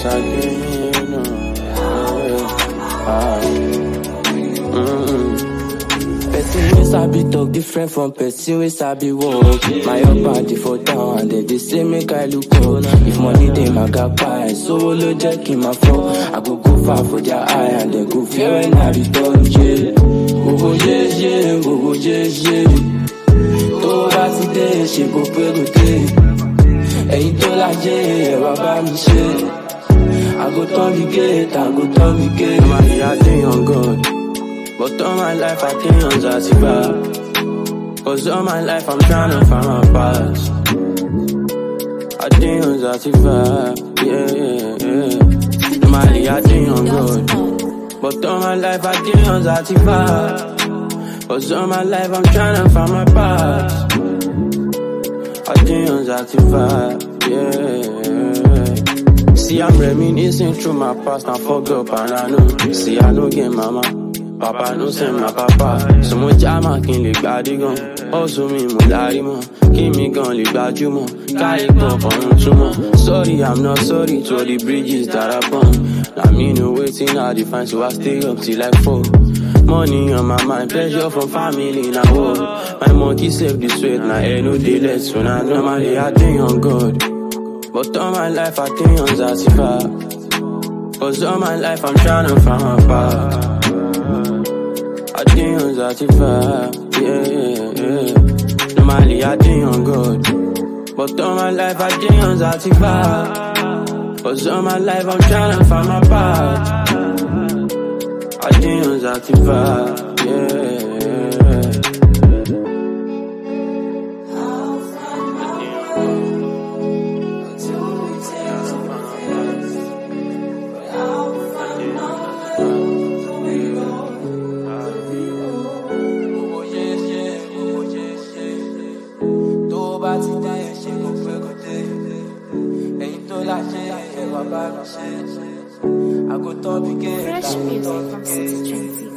Sakina. Ah. Mm-mm. Person wey sabi talk different from person wey sabi work. My up body for down and they dey say make I look up. If money dey my gapa, sówó ló jẹ́ kí n máa fọ́. I go go far for their eye and they go fear when I return. Yeah. Gbogbo yéyé, gbogbo yéyé. Tó bá ti dé, ṣe kò pé kò dé. Ẹ̀yin tó lájẹ́ ẹ̀ wá bá mi ṣe. I go turn the gate, I go turn the gate. Normally I dey on God, but all my life I dey on Zatifa. Cause all my life I'm tryna find my past. I dey on Zatifa, yeah, yeah, yeah. Normally I dey on God, but all my life I dey on Zatifa. Cause all my life I'm tryna find my past. I dey on Zatifa, yeah. See, I'm reminiscing through my past and fuck up and I know. See, I know get mama. Papa no send my papa. So much jama kí n lè gbádé gan. Ọ̀sùn mi mo lárí mọ́. Kí mi gan lè gbajúmọ̀. Káyé pọ̀ fọ̀run túmọ̀. Sorry, I'm not sorry to all the bridges that I burn. Na me know wetin I dey find so I stay up till like four. Money on my mind, pressure from family na war. My monkey save the sweat, na air no dey let so na normally I dey on God. But all my life I think on Zatifa Cause all my life I'm tryna find my path I think on Zatifa Yeah, yeah, yeah Normally I think on God But all my life I think on Zatifa Cause all my life I'm tryna find my path I think on Zatifa Yeah, yeah Gbogbo yéyé, gbogbo yéyé. Tó bá ti dá ẹ̀ ṣe kò pé kò dé. Ẹ̀yin tó láṣẹ ẹ̀ wá bá mi ṣe. Àgùntàn bí kéèké. Fresh music from City Trends.